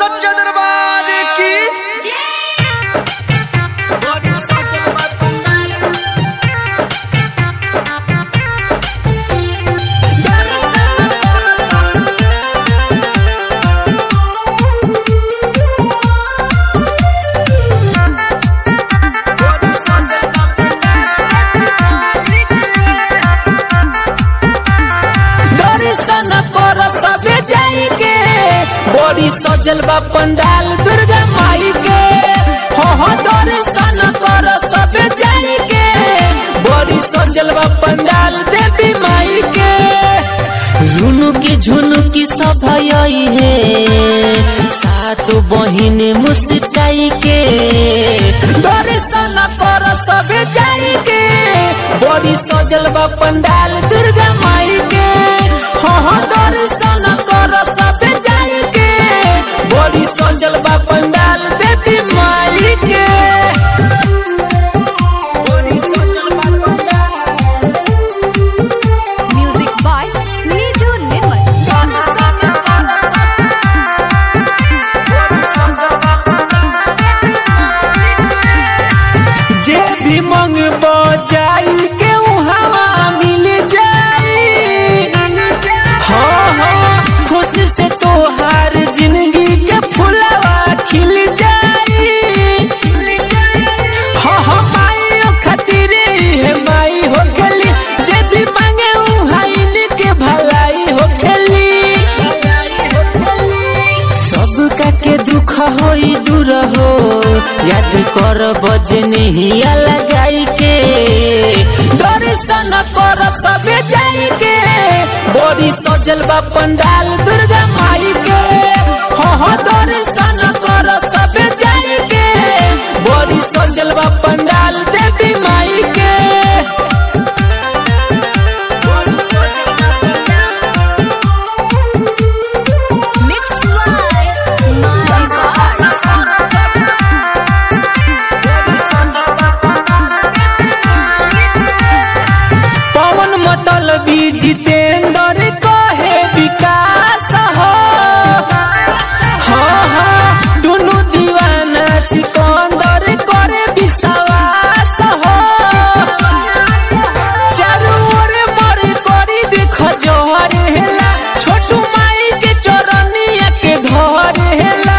सच्चा दरबार की दर्शन कर सबे जाई के बड़ी सजल बा पंडाल दुर्गा माई के हो हो दर्शन कर सबे जाई के बड़ी सजल बा पंडाल देवी माई के रुनु की झुनु की सब आई है सात बहिन मुस्काई के दर्शन कर सबे जाई के बड़ी सजल बा पंडाल दुर्गा माई के हो हो दर्शन कर सबे जाई के बड़ी सजल बा पंडाल देवी माई के बड़ी सजल बा पंडाल म्यूजिक बाय नीजू निर्मल जे भी मंग जाई के हवा मिल जाई हाँ हाँ खुश से तोहार जिंदगी के फुलवा खिल जाई हाँ हाँ माई खातिर है माई हो गली जे भी मांगे उहाइन के भलाई हो गली सबका के दुख होई दूर हो याद कर बजनिया लगाई के दर्शन कर सबे जाई के बड़ी सजल बा पंडाल दुर्गा माई के हो हो दर्शन कर सबे जाई के बड़ी सजल बा पंडाल देवी माई के बड़ी सजल बा पंडाल mix by my god Pawan मतल भी जितेंद्र कहे विकास हो हाँ हाँ दुनु दीवाना सिकंदर करे विश्वास हो चारू ओर मर करी देख जोहर हेला छोटू माई के चरनिया के धर हेला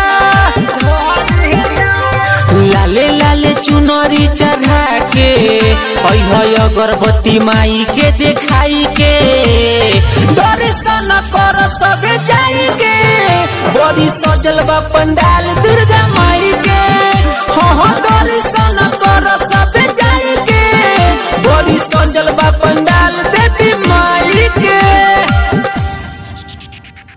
लाले लाले चुनरी चढ़ा के अह अगरबत्ती माई के देखाई के दर्शन कर सबे जाई के बड़ी सजल बा पंडाल दुर्गा माई